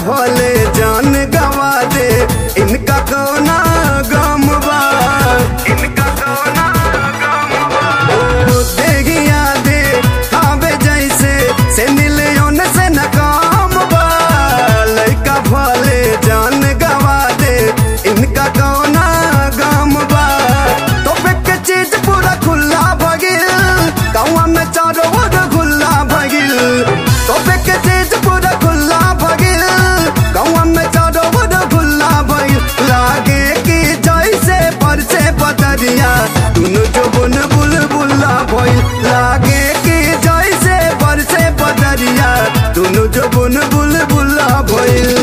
भले जान गवा दे इनका कोना गम बा इनका कोना गम बा ओ देगिया दे खावे जैसे से मिलियन से न काम बा लइका भले जान गवा दे इनका कोना गम बा तो के चीज पूरा खुला भगिल गाँव में चारों ओर खुला भगिल तो के चीज पूरा खुला भगिल गाँव में चारों ओर खुला भगिल लागे कि जैसे परसे बदरिया दुनु जो बुन बुल बुला भइल लागे कि जैसे परसे बदरिया दुनु जो बुन बुल बुला भइल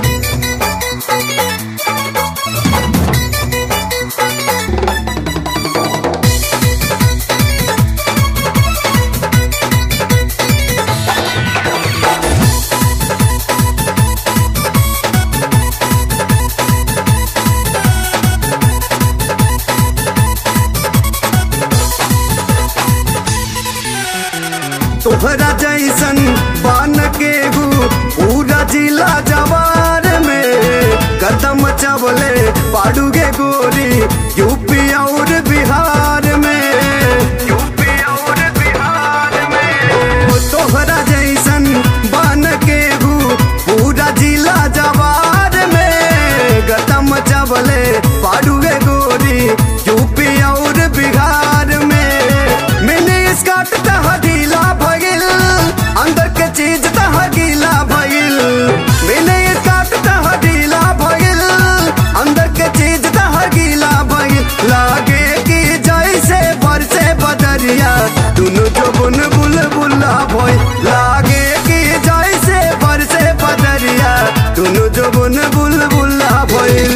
तोहरा जैसन बान के गु पूरा जिला जवार में कदम चबले पाडूगे गोरी यूपी और बिहार में यूपी और बिहार में ओ तोहरा जैसन बान के गु पूरा जिला जवार में कदम चबले पाडूगे गोरी यूपी और बिहार में मिनी स्कर्ट तह ढीला भगिल अंदर के चीज तह गीला भगिल मिनी स्कर्ट तह ढीला भगिल अंदर के चीज तह गीला भगिल लागे कि जैसे बरसे बदरिया दुनु जो बुन बुल बुला भई लागे कि जैसे बरसे बदरिया दुनु जो बुन बुल बुला भइल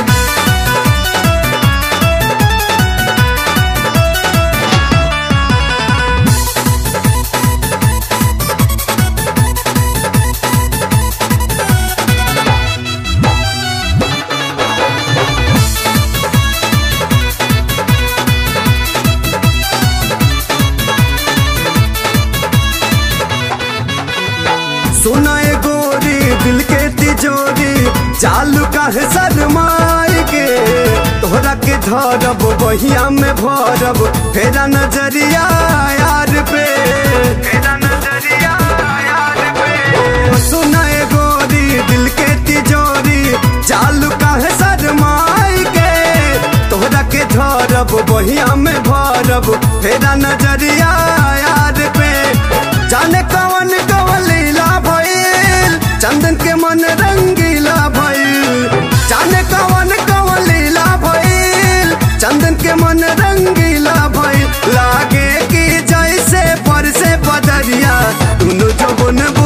सुनाए गोरी दिल के तिजोरी चालू काहे शरमाए के तोहरा के धरब बहिया में भरब फेरा नजरिया यार पे फेरा नजरिया यार पे ओ सुनाए गोरी दिल के तिजोरी चालू काहे शरमाए के तोहरा के धरब बहिया में भरब फेरा नजरिया यार पे जाने कवन कवन लीला भइल चंदन के मन रंगीला भइल जाने कवन कवन लीला भइल चंदन के मन रंगीला भइल लागे कि जैसे पर से बदरिया दुनु जो बुन